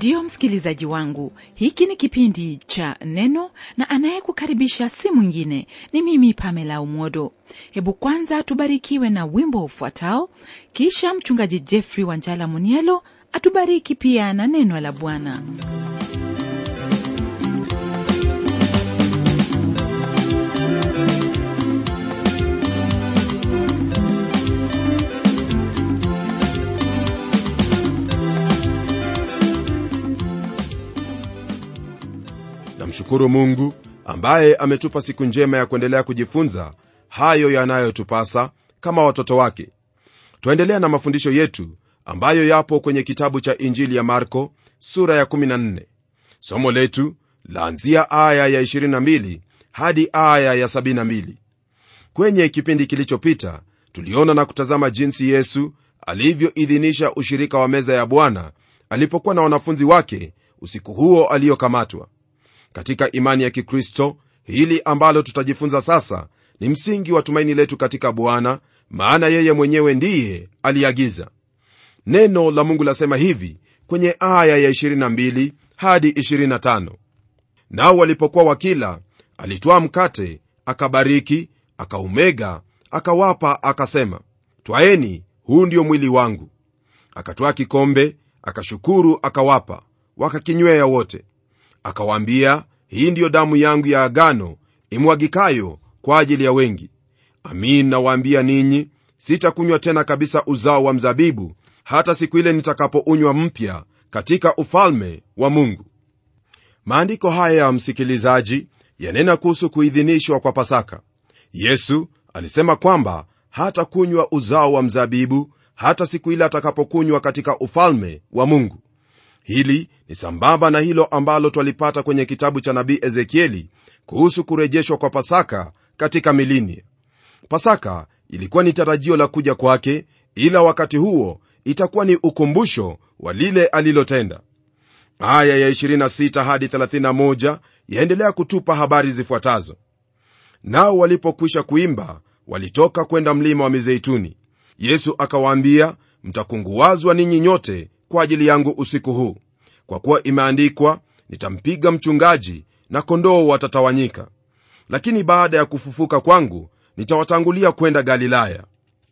ndiyo msikilizaji wangu hiki ni kipindi cha neno na anayekukaribisha si mwingine ni mimi pamela umodo hebu kwanza tubarikiwe na wimbo ufuatao kisha mchungaji jeffrey wanjala munielo atubariki pia na neno la bwana namshukuru mungu ambaye ametupa siku njema ya kuendelea kujifunza hayo yanayotupasa kama watoto wake twaendelea na mafundisho yetu ambayo yapo kwenye kitabu cha injili ya marko sura ya 14 somo letu laanzia aya ya 22 hadi aya ya 72 kwenye kipindi kilichopita tuliona na kutazama jinsi yesu alivyoidhinisha ushirika wa meza ya bwana alipokuwa na wanafunzi wake usiku huo aliyokamatwa katika imani ya kikristo hili ambalo tutajifunza sasa ni msingi wa tumaini letu katika bwana maana yeye mwenyewe ndiye aliagiza neno la mungu lasema hivi kwenye aya ya 22 hadi 25 nao walipokuwa wakila alitwaa mkate akabariki akaumega akawapa akasema twaeni huu ndio mwili wangu akatwaa kikombe akashukuru akawapa wakakinywea wote akawaambia hii ndiyo damu yangu ya agano imwagikayo kwa ajili ya wengi amin nawaambia ninyi sitakunywa tena kabisa uzao wa mzabibu hata siku ile nitakapounywa mpya katika ufalme wa mungu maandiko haya ya msikilizaji yanena kuhusu kuidhinishwa kwa pasaka yesu alisema kwamba hata kunywa uzao wa mzabibu hata siku ile atakapokunywa katika ufalme wa mungu hili ni sambamba na hilo ambalo twalipata kwenye kitabu cha nabii ezekieli kuhusu kurejeshwa kwa pasaka katika milinia pasaka ilikuwa ni tarajio la kuja kwake ila wakati huo itakuwa ni ukumbusho wa lile alilotenda aya ya 26 hadi 31 yaendelea kutupa habari zifuatazo nao walipokwisha kuimba walitoka kwenda mlima wa mizeituni yesu akawaambia mtakunguwazwa ninyi nyote kwa ajili yangu usiku huu kwa kuwa imeandikwa nitampiga mchungaji na kondoo watatawanyika lakini baada ya kufufuka kwangu nitawatangulia kwenda galilaya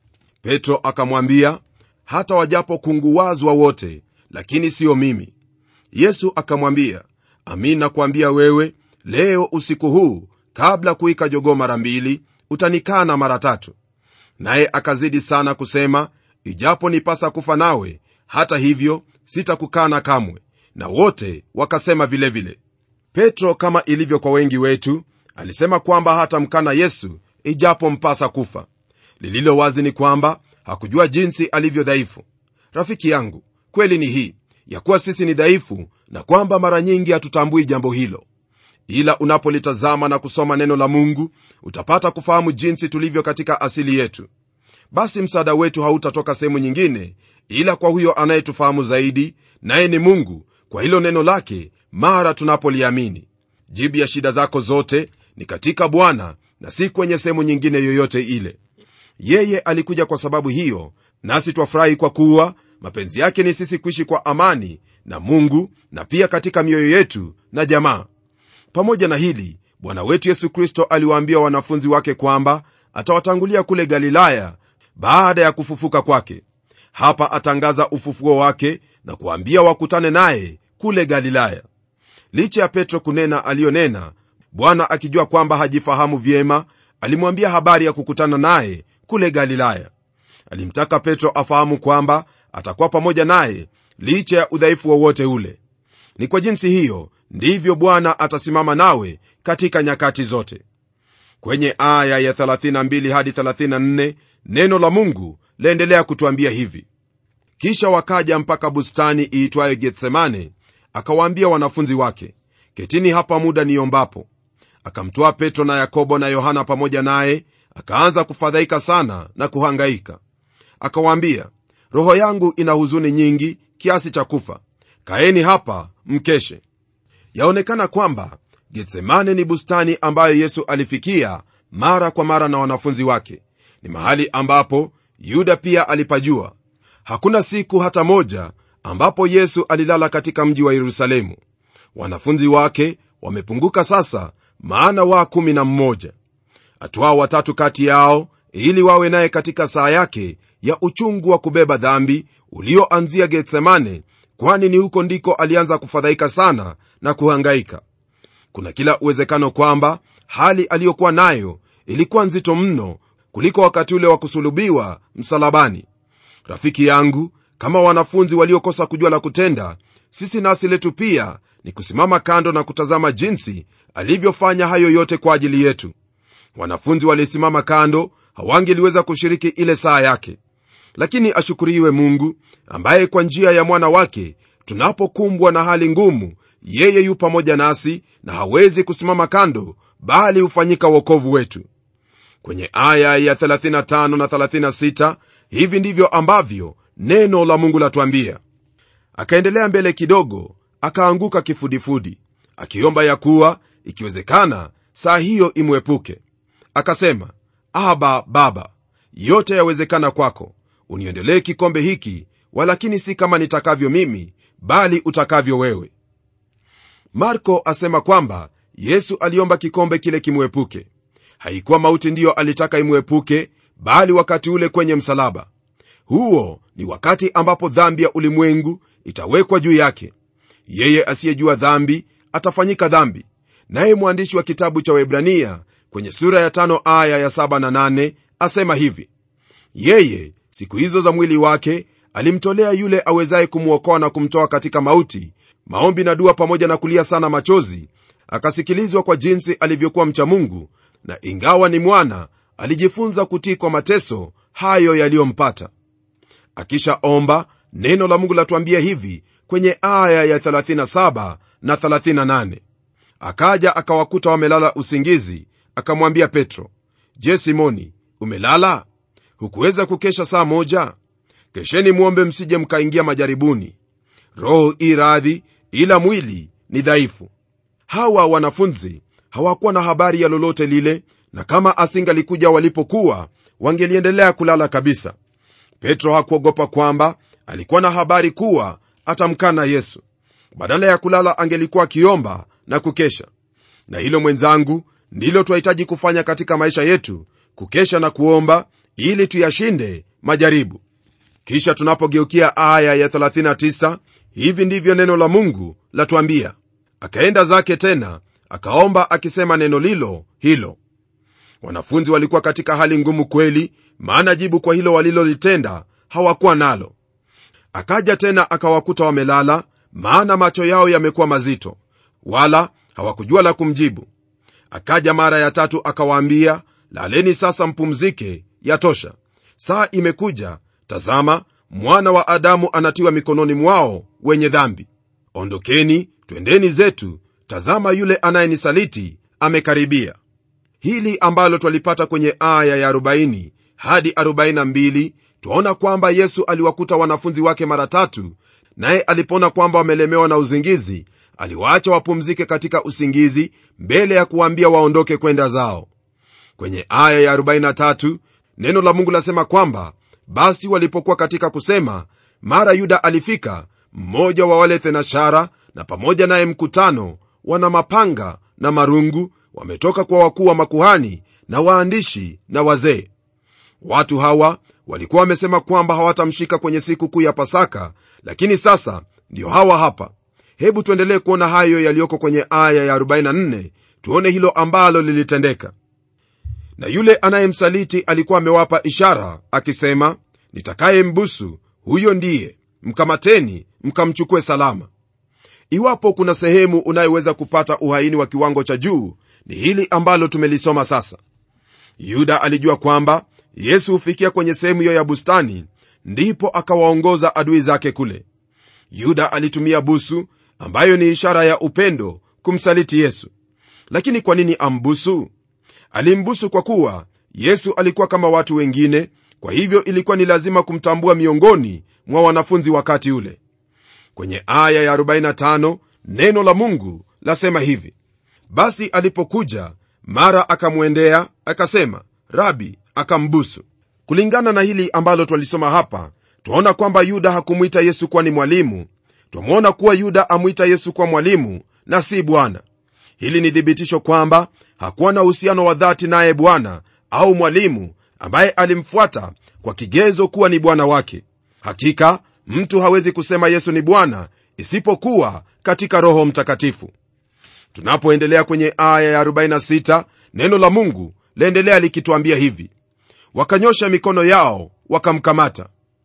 petro akamwambia hata wajapokunguwazwa wote lakini siyo mimi yesu akamwambia amin nakuambia wewe leo usiku huu kabla kuika jogoo mara mbili utanikana mara tatu naye akazidi sana kusema ijapo nipasa kufa nawe hata hivyo sitakukana kamwe na wote wakasema vilevile vile. petro kama ilivyo kwa wengi wetu alisema kwamba hatamkana yesu ijapo mpasa kufa lililo wazi ni kwamba hakujua jinsi alivyo dhaifu rafiki yangu kweli ni hii ya kuwa sisi ni dhaifu na kwamba mara nyingi hatutambui jambo hilo ila unapolitazama na kusoma neno la mungu utapata kufahamu jinsi tulivyo katika asili yetu basi msaada wetu hautatoka sehemu nyingine ila kwa huyo anayetufahamu zaidi naye ni mungu kwa hilo neno lake mara tunapoliamini jibu ya shida zako zote ni katika bwana na si kwenye sehemu nyingine yoyote ile yeye alikuja kwa sababu hiyo nasi twafurahi kwa kuwa mapenzi yake ni sisi kuishi kwa amani na mungu na pia katika mioyo yetu na jamaa pamoja na hili bwana wetu yesu kristo aliwaambia wanafunzi wake kwamba atawatangulia kule galilaya baada ya kufufuka kwake hapa atangaza ufufuo wake na kuambia wakutane naye kule galilaya licha ya petro kunena aliyonena bwana akijua kwamba hajifahamu vyema alimwambia habari ya kukutana naye kule galilaya alimtaka petro afahamu kwamba atakuwa pamoja naye licha ya udhaifu wowote ule ni kwa jinsi hiyo ndivyo bwana atasimama nawe katika nyakati zote kwenye aya ya 32 hadi 34 neno la mungu laendelea kutwambia hivi kisha wakaja mpaka bustani iitwayo getsemane akawaambia wanafunzi wake ketini hapa muda niombapo akamtwaa petro na yakobo na yohana pamoja naye akaanza kufadhaika sana na kuhangaika akawaambia roho yangu ina huzuni nyingi kiasi cha kufa kaeni hapa mkeshe yaonekana kwamba getsemane ni bustani ambayo yesu alifikia mara kwa mara na wanafunzi wake ni mahali ambapo yuda pia alipajua hakuna siku hata moja ambapo yesu alilala katika mji wa yerusalemu wanafunzi wake wamepunguka sasa maana wa kumi na mmoja atwao watatu kati yao ili wawe naye katika saa yake ya uchungu wa kubeba dhambi ulioanzia getsemane kwani ni huko ndiko alianza kufadhaika sana na kuhangaika kuna kila uwezekano kwamba hali aliyokuwa nayo ilikuwa nzito mno kuliko wakati ule wa kusulubiwa msalabani rafiki yangu kama wanafunzi waliokosa kujua la kutenda sisi nasi letu pia ni kusimama kando na kutazama jinsi alivyofanya hayo yote kwa ajili yetu wanafunzi walisimama kando hawangeliweza kushiriki ile saa yake lakini ashukuriwe mungu ambaye kwa njia ya mwana wake tunapokumbwa na hali ngumu yeye yu pamoja nasi na hawezi kusimama kando bali hufanyika uokovu wetu kwenye aya ya 35 na 36 hivi ndivyo ambavyo neno la mungu latuambia akaendelea mbele kidogo akaanguka kifudifudi akiomba ya kuwa ikiwezekana saa hiyo imwepuke akasema aba baba yote yawezekana kwako uniondolee kikombe hiki walakini si kama nitakavyo mimi bali utakavyo wewe marko asema kwamba yesu aliomba kikombe kile kimwepuke haikuwa mauti ndiyo alitaka imwepuke bali wakati ule kwenye msalaba huo ni wakati ambapo dhambi ya ulimwengu itawekwa juu yake yeye asiyejua dhambi atafanyika dhambi naye mwandishi wa kitabu cha webrania kwenye sura ya tano aya ya saba na nane asema hivi yeye siku hizo za mwili wake alimtolea yule awezaye kumwokoa na kumtoa katika mauti maombi na dua pamoja na kulia sana machozi akasikilizwa kwa jinsi alivyokuwa mcha mungu na ingawa ni mwana alijifunza kutii kwa mateso hayo yaliyompata akishaomba neno la mungu latuambia hivi kwenye aya ya 37 na 38 akaja akawakuta wamelala usingizi akamwambia petro je simoni umelala hukuweza kukesha saa moja kesheni mwombe msije mkaingia majaribuni roho i radhi ila mwili ni dhaifu hawa wanafunzi hawakuwa na habari ya lolote lile na kama asingalikuja walipokuwa wangeliendelea kulala kabisa petro hakuogopa kwamba alikuwa na habari kuwa atamkana yesu badala ya kulala angelikuwa akiomba na kukesha na hilo mwenzangu ndilo twahitaji kufanya katika maisha yetu kukesha na kuomba ili tuyashinde majaribu kisha tunapogeukia aya ya 39 hivi ndivyo neno la mungu latuambia akaenda zake tena akaomba akisema neno lilo hilo wanafunzi walikuwa katika hali ngumu kweli maana jibu kwa hilo walilolitenda hawakuwa nalo akaja tena akawakuta wamelala maana macho yao yamekuwa mazito wala hawakujua la kumjibu akaja mara ya tatu akawaambia laleni sasa mpumzike yatosha saa imekuja tazama mwana wa adamu anatiwa mikononi mwao wenye dhambi ondokeni twendeni zetu tazama yule anayenisaliti amekaribia hili ambalo twalipata kwenye aya ya 40 hadi 42 twaona kwamba yesu aliwakuta wanafunzi wake mara tatu naye alipoona kwamba wamelemewa na uzingizi aliwaacha wapumzike katika usingizi mbele ya kuwaambia waondoke kwenda zao kwenye aya ya 43 neno la mungu lasema kwamba basi walipokuwa katika kusema mara yuda alifika mmoja wa wale thenashara na pamoja naye mkutano wana mapanga na marungu wametoka kwa wakuu wa makuhani na waandishi na wazee watu hawa walikuwa wamesema kwamba hawatamshika kwenye siku kuu ya pasaka lakini sasa ndio hawa hapa hebu tuendelee kuona hayo yaliyoko kwenye aya ya 44 tuone hilo ambalo lilitendeka na yule anayemsaliti alikuwa amewapa ishara akisema nitakaye mbusu huyo ndiye mkamateni mkamchukue salama iwapo kuna sehemu unayoweza kupata uhaini wa kiwango cha juu ni hili ambalo tumelisoma sasa yuda alijua kwamba yesu hufikia kwenye sehemu hiyo ya bustani ndipo akawaongoza adui zake kule yuda alitumia busu ambayo ni ishara ya upendo kumsaliti yesu lakini kwa nini ambusu alimbusu kwa kuwa yesu alikuwa kama watu wengine kwa hivyo ilikuwa ni lazima kumtambua miongoni mwa wanafunzi wakati ule kwenye aya ya 45 neno la mungu lasema hivi basi alipokuja mara akamwendea akasema rabi akambusu kulingana na hili ambalo twalisoma hapa twaona kwamba yuda hakumwita yesu kuwa ni mwalimu twamwona kuwa yuda amwita yesu kuwa mwalimu na si bwana hili ni thibitisho kwamba hakuwa na uhusiano wa dhati naye bwana au mwalimu ambaye alimfuata kwa kigezo kuwa ni bwana wake hakika mtu hawezi kusema yesu ni bwana isipokuwa katika roho mtakatifu tunapoendelea kwenye aya ya 46 neno la mungu laendelea likitwambia hivi wakanyosha mikono yao wakamkamata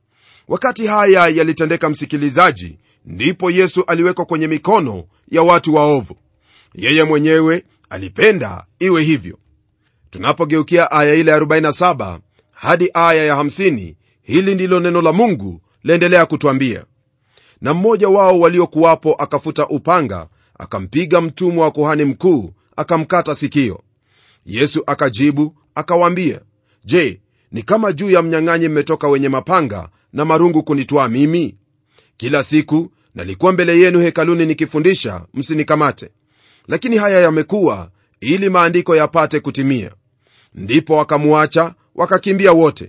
wakati haya yalitendeka msikilizaji ndipo yesu aliwekwa kwenye mikono ya watu waovu yeye mwenyewe alipenda iwe hivyo tunapogeukia aya ile ya 47 hadi aya ya 50 hili ndilo neno la mungu laendelea kutwambia na mmoja wao waliokuwapo akafuta upanga akampiga mtumwa wa kuhani mkuu akamkata sikio yesu akajibu akawaambia je ni kama juu ya mnyang'anyi mmetoka wenye mapanga na marungu kunitwaa mimi kila siku nalikuwa mbele yenu hekaluni nikifundisha msinikamate lakini haya yamekuwa ili maandiko yapate kutimia ndipo wakamwacha wakakimbia wote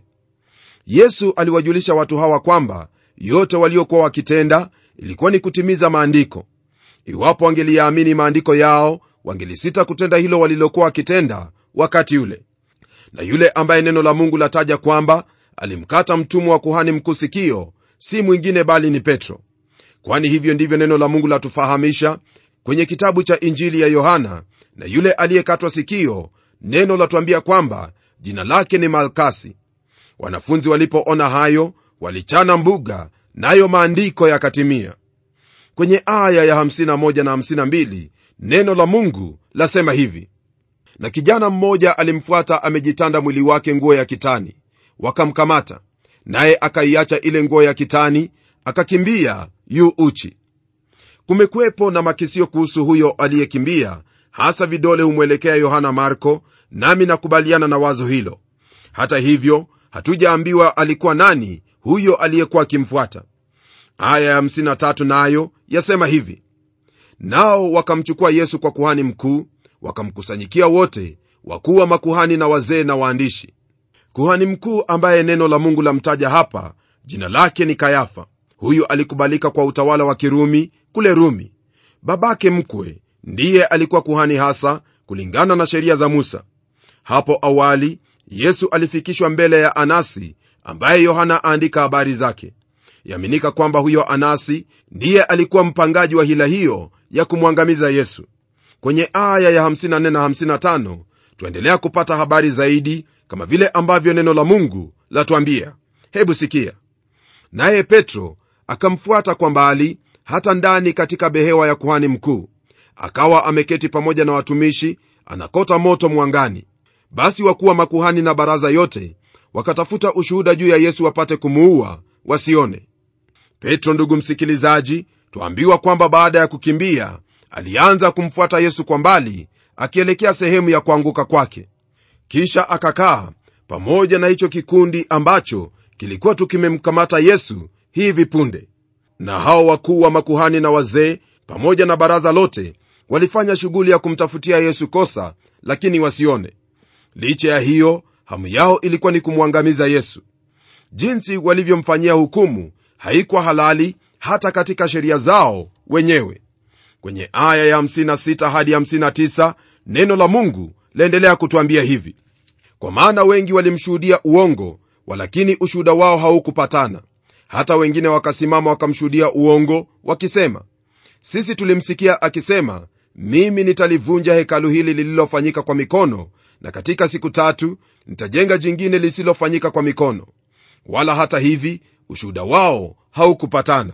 yesu aliwajulisha watu hawa kwamba yote waliokuwa wakitenda ilikuwa ni kutimiza maandiko iwapo wangeliyaamini maandiko yao wangelisita kutenda hilo walilokuwa wakitenda wakati ule na yule ambaye neno la mungu lataja kwamba alimkata mtumwa wa kuhani mkuu sikio si mwingine bali ni petro kwani hivyo ndivyo neno la mungu latufahamisha kwenye kitabu cha injili ya yohana na yule aliyekatwa sikio neno latuambia kwamba jina lake ni malkasi wanafunzi walipoona hayo walichana mbuga nayo maandiko yakatimia kwenye aya ya 51 na 52 neno la mungu lasema hivi na kijana mmoja alimfuata amejitanda mwili wake nguo ya kitani wakamkamata naye akaiacha ile nguo ya kitani akakimbia yu uchi kumekuwepo na makisio kuhusu huyo aliyekimbia hasa vidole humwelekea yohana marko nami nakubaliana na wazo hilo hata hivyo hatujaambiwa alikuwa nani huyo aliyekuwa akimfuata aya ya 53 nayo yasema hivi nao wakamchukua yesu kwa kuhani mkuu wakamkusanyikia wote wakuu wa makuhani na wazee na waandishi kuhani mkuu ambaye neno la mungu lamtaja hapa jina lake ni kayafa huyu alikubalika kwa utawala wa kirumi kule rumi babake mkwe ndiye alikuwa kuhani hasa kulingana na sheria za musa hapo awali yesu alifikishwa mbele ya anasi ambaye yohana aandika habari zake yaminika kwamba huyo anasi ndiye alikuwa mpangaji wa hila hiyo ya kumwangamiza yesu kwenye aya ya 54 na 55 twaendelea kupata habari zaidi kama vile ambavyo neno la mungu latwambia hebu sikia naye petro akamfuata kwa mbali hata ndani katika behewa ya kuhani mkuu akawa ameketi pamoja na watumishi anakota moto mwangani basi wakuwa makuhani na baraza yote wakatafuta ushuhuda juu ya yesu wapate kumuua wasione petro ndugu msikilizaji twaambiwa kwamba baada ya kukimbia alianza kumfuata yesu kwa mbali akielekea sehemu ya kuanguka kwake kisha akakaa pamoja na hicho kikundi ambacho kilikuwa tukimemkamata yesu hivi punde na hao wakuu wa makuhani na wazee pamoja na baraza lote walifanya shughuli ya kumtafutia yesu kosa lakini wasione licha ya hiyo hamu yao ilikuwa ni kumwangamiza yesu jinsi walivyomfanyia hukumu haikuwa halali hata katika sheria zao wenyewe kwenye aya ya 56 hadi 59 neno la mungu laendelea kutwambia hivi kwa maana wengi walimshuhudia uongo walakini ushuhuda wao haukupatana hata wengine wakasimama wakamshuhudia uongo wakisema sisi tulimsikia akisema mimi nitalivunja hekalu hili lililofanyika kwa mikono na katika siku tatu nitajenga jingine lisilofanyika kwa mikono wala hata hivi ushuhuda wao haukupatana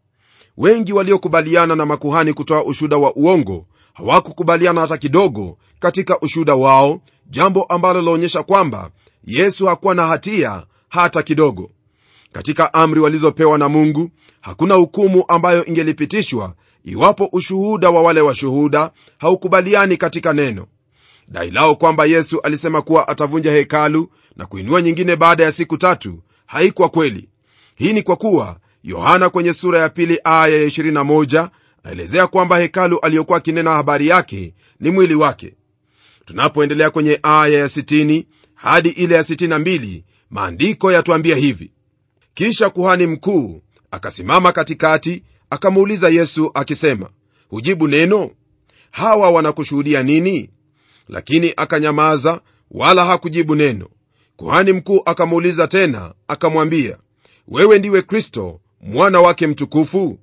wengi waliokubaliana na makuhani kutoa ushuhuda wa uongo hawakukubaliana hata kidogo katika ushuhuda wao jambo ambalo laonyesha kwamba yesu hakuwa na hatia hata kidogo katika amri walizopewa na mungu hakuna hukumu ambayo ingelipitishwa iwapo ushuhuda wa wale washuhuda haukubaliani katika neno dai lao kwamba yesu alisema kuwa atavunja hekalu na kuinua nyingine baada ya siku tatu haikuwa kweli hii ni kwa kuwa yohana kwenye sura ya pili aya ya 21 aelezea kwamba hekalu aliyokuwa akinena habari yake ni mwili wake tunapoendelea kwenye aya ya 60 hadi ile ya 62 maandiko yatuambia hivi kisha kuhani mkuu akasimama katikati akamuuliza yesu akisema hujibu neno hawa wanakushuhudia nini lakini akanyamaza wala hakujibu neno kuhani mkuu akamuuliza tena akamwambia wewe ndiwe kristo mwana wake mtukufu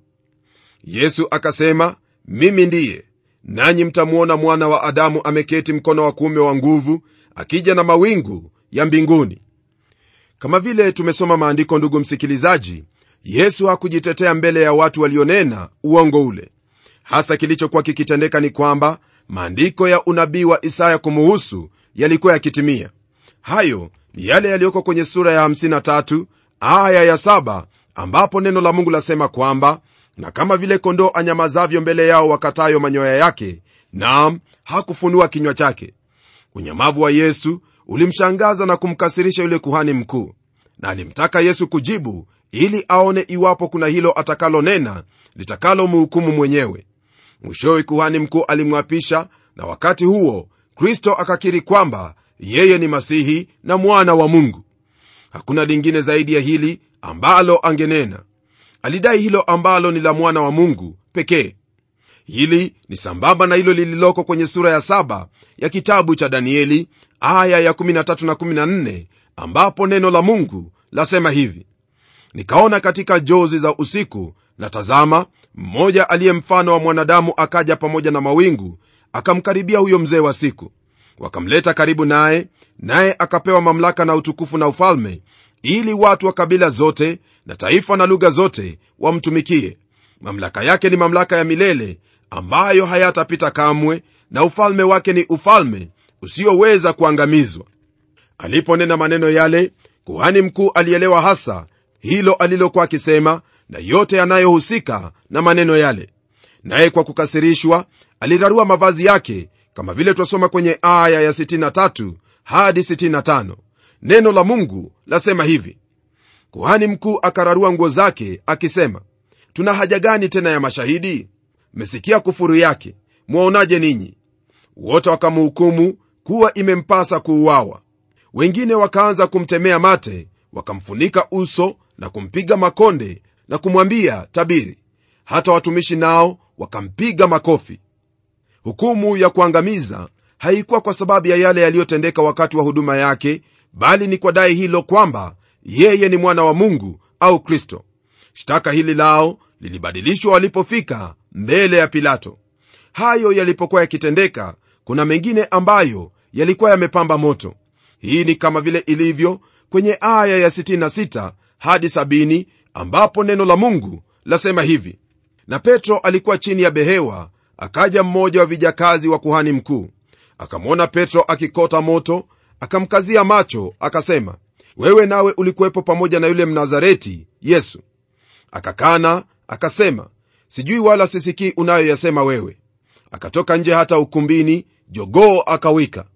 yesu akasema mimi ndiye nanyi mtamwona mwana wa adamu ameketi mkono wa kuume wa nguvu akija na mawingu ya mbinguni kama vile tumesoma maandiko ndugu msikilizaji yesu hakujitetea mbele ya watu walionena uongo ule hasa kilichokuwa kikitendeka ni kwamba maandiko ya unabii wa isaya kumuhusu yalikuwa yakitimia hayo ni yale yaliyoko kwenye sura ya 53 aya ya 7 ambapo neno la mungu lasema kwamba na kama vile kondoo anyamazavyo mbele yao wakatayo manyoya yake naam hakufunua kinywa chake unyamavu wa yesu ulimshangaza na kumkasirisha yule kuhani mkuu na alimtaka yesu kujibu ili aone iwapo kuna hilo atakalonena litakalomhukumu mwenyewe mwishowe kuhani mkuu alimwapisha na wakati huo kristo akakiri kwamba yeye ni masihi na mwana wa mungu hakuna lingine zaidi ya hili ambalo angenena alidai hilo ambalo ni la mwana wa mungu pekee hili ni sambamba na hilo lililoko kwenye sura ya saba ya kitabu cha danieli aya ya 13 na 14 ambapo neno la mungu lasema hivi nikaona katika jozi za usiku na tazama mmoja aliye mfano wa mwanadamu akaja pamoja na mawingu akamkaribia huyo mzee wa siku wakamleta karibu naye naye akapewa mamlaka na utukufu na ufalme ili watu wa kabila zote na taifa na lugha zote wamtumikie mamlaka yake ni mamlaka ya milele ambayo hayatapita kamwe na ufalme wake ni ufalme usioweza kuangamizwa aliponena maneno yale kuhani mkuu alielewa hasa hilo alilokuwa akisema na yote yanayohusika na maneno yale naye kwa kukasirishwa alirarua mavazi yake kama vile twasoma kwenye aya ya 63 hadi 65 neno la mungu lasema hivi kuhani mkuu akararua nguo zake akisema tuna haja gani tena ya mashahidi mmesikia kufuru yake mwaonaje ninyi wote wakamhukumu kuwa imempasa kuuawa wengine wakaanza kumtemea mate wakamfunika uso na kumpiga makonde na kumwambia tabiri hata watumishi nao wakampiga makofi hukumu ya kuangamiza haikuwa kwa sababu ya yale yaliyotendeka wakati wa huduma yake bali ni kwa dai hilo kwamba yeye ni mwana wa mungu au kristo shtaka hili lao lilibadilishwa walipofika mbele ya pilato hayo yalipokuwa yakitendeka kuna mengine ambayo yalikuwa yamepamba moto hii ni kama vile ilivyo kwenye aya ya 66 hadi 70 ambapo neno la mungu lasema hivi na petro alikuwa chini ya behewa akaja mmoja wa vijakazi wa kuhani mkuu akamwona petro akikota moto akamkazia macho akasema wewe nawe ulikuwepo pamoja na yule mnazareti yesu akakana akasema sijui wala sisikii unayoyasema wewe akatoka nje hata ukumbini jogoo akawika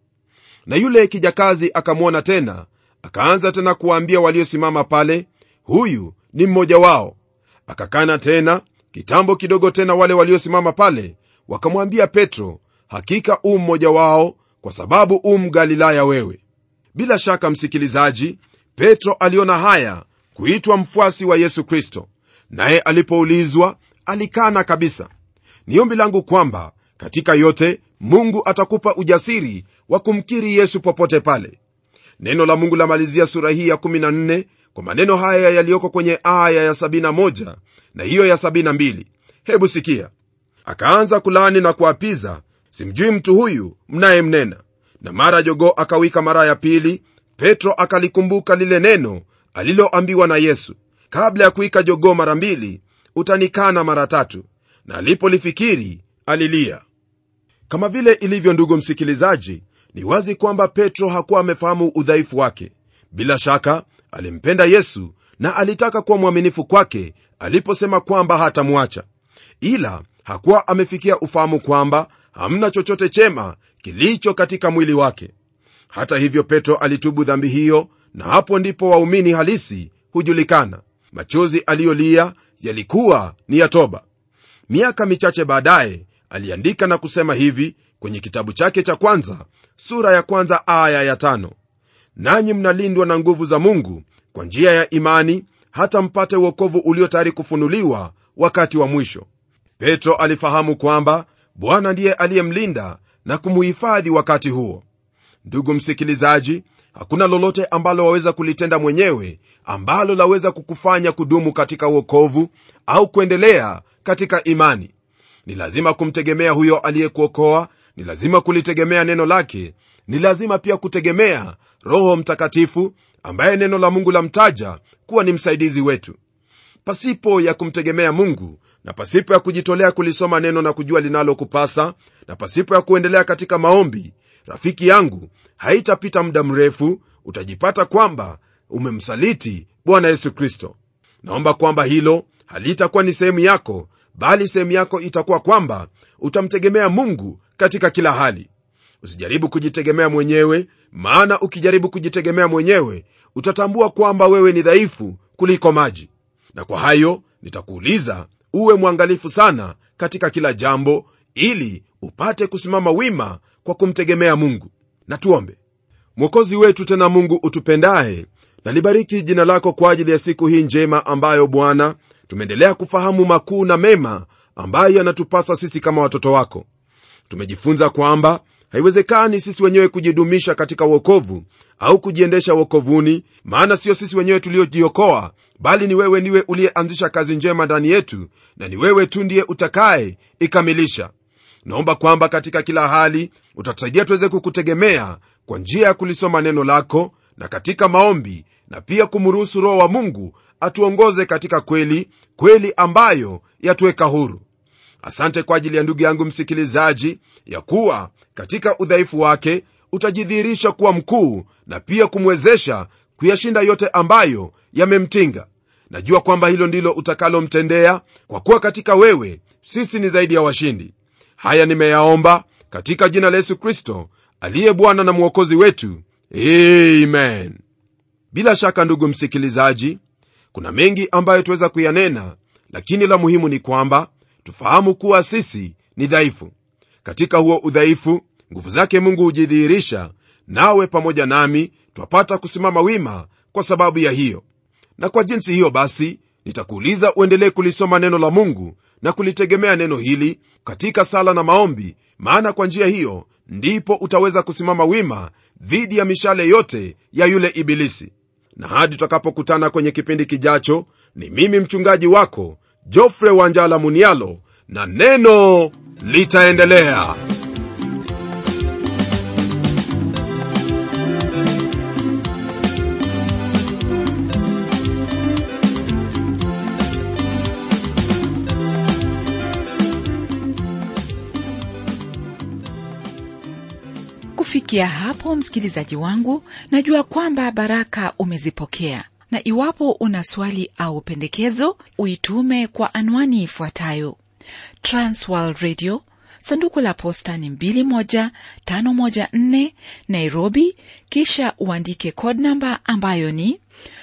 na yule kijakazi akamwona tena akaanza tena kuwaambia waliosimama pale huyu ni mmoja wao akakana tena kitambo kidogo tena wale waliosimama pale wakamwambia petro hakika u mmoja wao kwa sababu u mgalilaya wewe bila shaka msikilizaji petro aliona haya kuitwa mfuasi wa yesu kristo naye alipoulizwa alikana kabisa ni ombi langu kwamba katika yote mungu atakupa ujasiri wa kumkiri yesu popote pale neno la mungu lamalizia sura hii ya 14 kwa maneno haya yaliyoko kwenye aya ya 71 na hiyo ya 72 hebu sikia akaanza kulaani na kuapiza simjui mtu huyu mnayemnena na mara jogoo akawika mara ya pili petro akalikumbuka lile neno aliloambiwa na yesu kabla ya kuika jogoo mara mbili utanikana mara tatu na alipolifikiri alilia kama vile ilivyo ndugu msikilizaji ni wazi kwamba petro hakuwa amefahamu udhaifu wake bila shaka alimpenda yesu na alitaka kuwa mwaminifu kwake aliposema kwamba hatamwacha ila hakuwa amefikia ufahamu kwamba hamna chochote chema kilicho katika mwili wake hata hivyo petro alitubu dhambi hiyo na hapo ndipo waumini halisi hujulikana machozi aliyolia yalikuwa ni ya toba miaka michache baadaye aliandika na kusema hivi kwenye kitabu chake cha kwanza sura ya kwanza aya ya tano nanyi mnalindwa na nguvu za mungu kwa njia ya imani hata mpate uokovu ulio tayari kufunuliwa wakati wa mwisho petro alifahamu kwamba bwana ndiye aliyemlinda na kumuhifadhi wakati huo ndugu msikilizaji hakuna lolote ambalo waweza kulitenda mwenyewe ambalo laweza kukufanya kudumu katika uokovu au kuendelea katika imani ni lazima kumtegemea huyo aliyekuokoa ni lazima kulitegemea neno lake ni lazima pia kutegemea roho mtakatifu ambaye neno la mungu lamtaja kuwa ni msaidizi wetu pasipo ya kumtegemea mungu na pasipo ya kujitolea kulisoma neno na kujua linalokupasa na pasipo ya kuendelea katika maombi rafiki yangu haitapita muda mrefu utajipata kwamba umemsaliti bwana yesu kristo naomba kwamba hilo halitakuwa ni sehemu yako bali sehemu yako itakuwa kwamba utamtegemea mungu katika kila hali usijaribu kujitegemea mwenyewe maana ukijaribu kujitegemea mwenyewe utatambua kwamba wewe ni dhaifu kuliko maji na kwa hayo nitakuuliza uwe mwangalifu sana katika kila jambo ili upate kusimama wima kwa kumtegemea mungu na tuombe mwokozi wetu tena mungu utupendaye nalibariki jina lako kwa ajili ya siku hii njema ambayo bwana tumeendelea kufahamu makuu na mema ambayo yanatupasa sisi kama watoto wako tumejifunza kwamba haiwezekani sisi wenyewe kujidumisha katika uokovu au kujiendesha uokovuni maana sio sisi wenyewe tuliojiokoa bali ni wewe ndiwe uliyeanzisha kazi njema ndani yetu na ni wewe tu ndiye utakaye ikamilisha naomba kwamba katika kila hali utatusaidia tuweze kukutegemea kwa njia ya kulisoma neno lako na katika maombi na pia kumruhusu roho wa mungu atuongoze katika kweli kweli ambayo yatuweka huru asante kwa ajili ya ndugu yangu msikilizaji ya kuwa katika udhaifu wake utajidhihirisha kuwa mkuu na pia kumwezesha kuyashinda yote ambayo yamemtinga najua kwamba hilo ndilo utakalomtendea kwa kuwa katika wewe sisi ni zaidi ya washindi haya nimeyaomba katika jina la yesu kristo aliye bwana na mwokozi wetu amen bila shaka ndugu msikilizaji kuna mengi ambayo tuweza kuyanena lakini la muhimu ni kwamba tufahamu kuwa sisi ni dhaifu katika huo udhaifu nguvu zake mungu hujidhihirisha nawe pamoja nami twapata kusimama wima kwa sababu ya hiyo na kwa jinsi hiyo basi nitakuuliza uendelee kulisoma neno la mungu na kulitegemea neno hili katika sala na maombi maana kwa njia hiyo ndipo utaweza kusimama wima dhidi ya mishale yote ya yule ibilisi na hadi tutakapokutana kwenye kipindi kijacho ni mimi mchungaji wako jofre wanjala munialo na neno litaendelea kufikia hapo msikilizaji wangu najua kwamba baraka umezipokea na iwapo una swali au pendekezo uitume kwa anwani ifuatayo transworld radio sanduku la posta ni 21514 nairobi kisha uandike code namba ambayo ni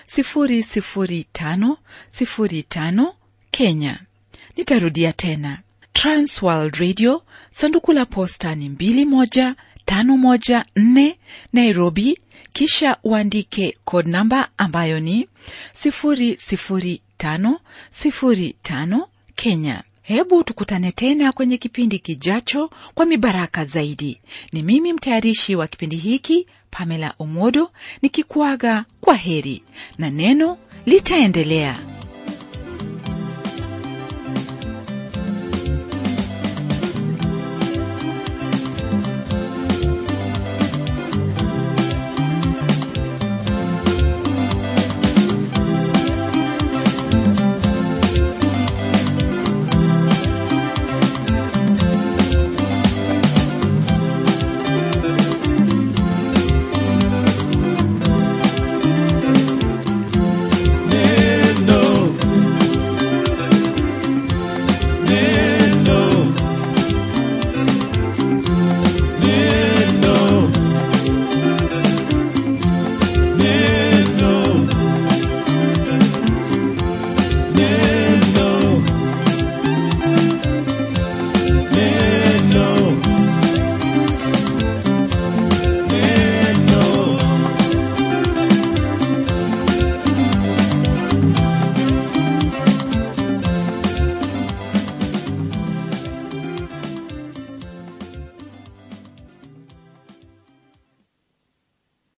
00505 kenya nitarudia tena transworld radio sanduku la posta ni 21 514 Nairobi, kisha uandike code namba ambayo ni 00505 Kenya. Hebu tukutane tena kwenye kipindi kijacho kwa mibaraka zaidi. Ni mimi mtayarishi wa kipindi hiki Pamela Omodo nikikuaga kwa heri na neno litaendelea.